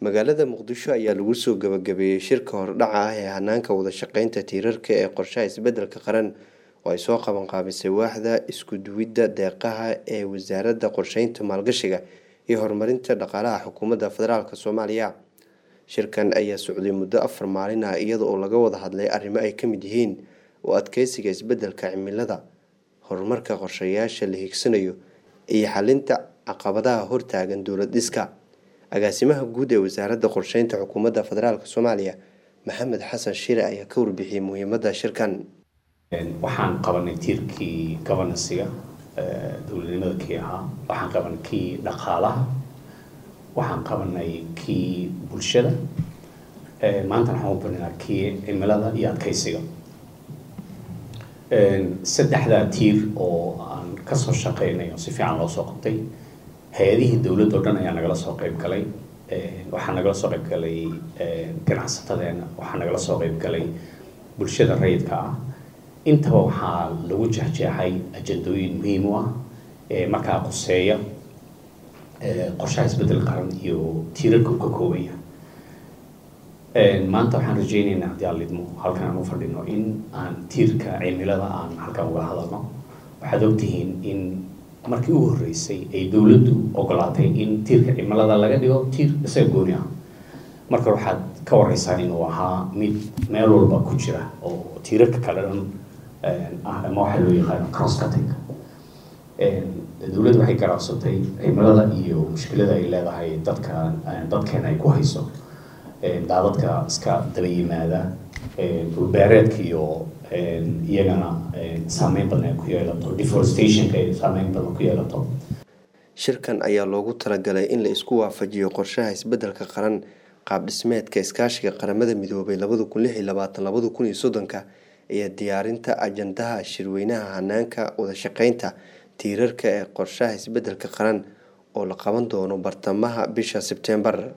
magaalada muqdisho ayaa lagu soo gabagabeeyey shirka hordhaca ah ee hanaanka wada shaqeynta tiirarka ee qorshaha isbedelka qaran oo ay soo qabanqaabisay waaxda isku duwidda deeqaha ee wasaaradda qorsheynta maalgashiga iyo horumarinta dhaqaalaha xukuumadda federaalk soomaaliya shirkan ayaa socday muddo afar maalin ah iyada oo laga wada hadlay arrimo ay ka mid yihiin u adkeysiga isbedelka cimilada horumarka qorshayaasha la higsanayo iyo xalinta caqabadaha hortaagan dowlad dhiska agaasimaha guud ee wasaaradda qorsheynta xukuumadda federaalk soomaaliya maxamed xasan shire ayaa ka warbixiyey muhiimadda shirkan waxaan qabanay tiirkii gobanansiga dowladnimada kii ahaa waxaan qabanay kii dhaqaalaha waxaan qabanay kii bulshada maantana waxaan u barinaa kii cimilada iyo adkeysiga saddexdaa tiir oo aan kasoo shaqeynay oo si fiican loo soo qabtay hay-adihii dowladda o dhan ayaa nagala soo qeyb galay waxaa nagala soo qeyb galay ganacsatadeena waxaa nagala soo qeyb galay bulshada rayidka ah intaba waxaa lagu jeexjeexay ajandooyin muhiim u ah ee markaa quseeya qorshaha isbedel qaran iyo tiirarka u ka koobaya maanta waxaan rajeyneynaa haddii aan lidmo halkan aan u fadhino in aan tiirka cimilada aan halkan uga hadalno waxaad ogtihiin in markii ugu horreysay ay dowladdu ogolaatay in tiirka cimilada laga dhigo tiir isaga gooni ah marka waxaad ka wareysaa inuu ahaa mid meel walba ku jira oo tiirarka kale dhan ah ama waxaa loo yaqaano cross cutting dowladda waxay garaabsatay cimilada iyo mushkilada ay leedahay dadka dadkeena ay ku hayso daadadka iska daba yimaada dhulbeereedka iyo iyagana saameyn badan ay ku yeelato deforestationka ay saameyn badan ku yeelato shirkan ayaa loogu talagalay in la isku waafajiyo qorshaha isbedelka qaran qaab dhismeedka iskaashiga qaramada midoobay labada kun lix iyo labaatan labada kun iyo soddonka iyo diyaarinta ajandaha shirweynaha hanaanka wada shaqeynta tiirarka ee qorshaha isbedelka qaran oo la qaban doono bartamaha bisha sebteembar